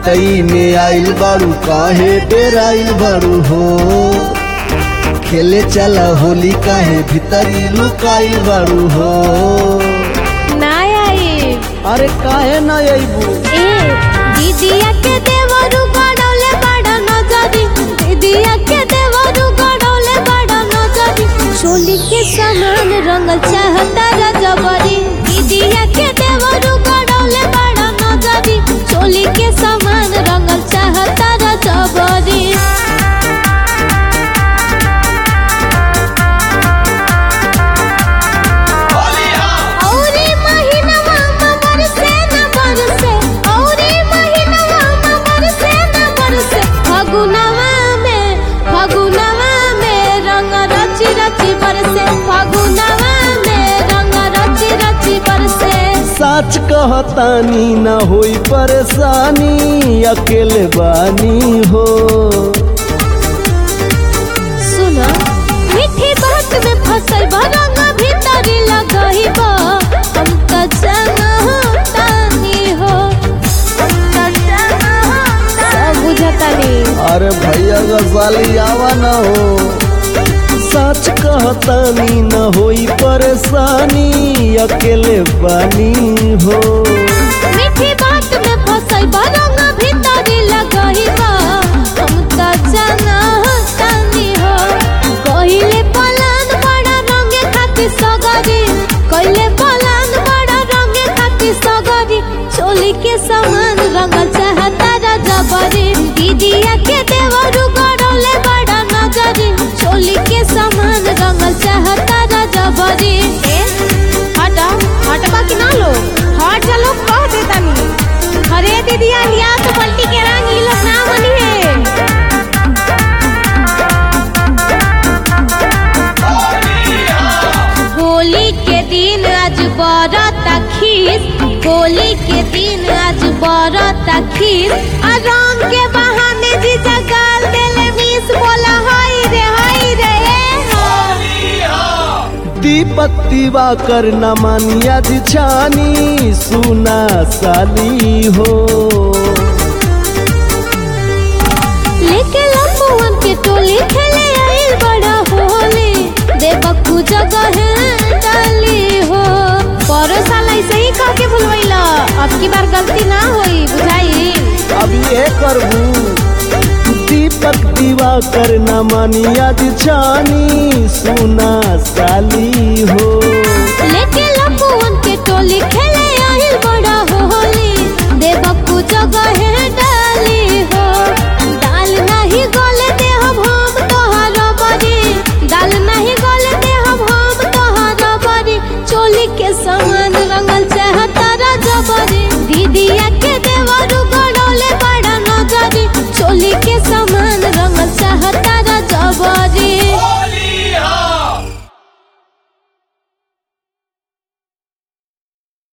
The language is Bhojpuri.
भीतरी में आइल बारू काहे डेराइल बारू हो खेले चला होली काहे भीतरी लुकाइल बारू हो ना आई अरे काहे न अइबू ए दीदिया के देवरू गड़ौले बड़ा नजरी दीदिया के देवरू गड़ौले बड़ा नजरी चोली के समान रंगल चाहता रजबरी दीदिया के देवरू गड़ौले बड़ा नजरी चोली के समान रंगल चाहता रजबरी औरे महीनवा में बरसे न बरसे औरे महीनवा में बरसे न बरसे फगुनवा में फगुनवा में रंग रची रची बरसे फगुनवा में रंग रची रची बरसे सच कहतानी न होई परेशानी अकेले बानी हो सुनो मीठी बात में फसल भरंग भीतरी लगही बा हम त जानतानी हो हम त जानतानी सब बुझतानी अरे भैया गजाली आवा न हो सच कहतानी न होई परेशानी अकेले बानी हो मीठी बात में फसल भरंग भीतरी लगही बा हम त जानतानी हो कहिले पलान बड़ा रंगे खातिर सगरी कहिले पलान बड़ा रंगे खातिर सगरी चोली के समान रंग चाहता रजबरी दीदिया के देवरू गड़ौले बड़ा नजरी चोली के समान रंग चाहता रजबरी ए हटा हटबा कि ना लो हट जा लोग कह देतानी अरे दीदिया लिया तो पलटी के रंग ई लोग ना मनी है होली के दिन आज बरता खीस होली के दिन आज बरता खीस आ रंग के बहाने जी जगाल देले मिस बोला हाय रे हाय रे ए हो। दीपक दीवा कर न मानिया दिछानी सुना साली हो लेके लम्बुअन के टोली खेले आइल बड़ा होली देवकू जगह है डाली हो परो साल ऐसे ही कह के भूलवैला अब की बार गलती ना होई बुझाई अब ये करबू दीपक दीवा कर न मानिया दिछानी सुना साली हो लेके लम्बुअन के टोली खेले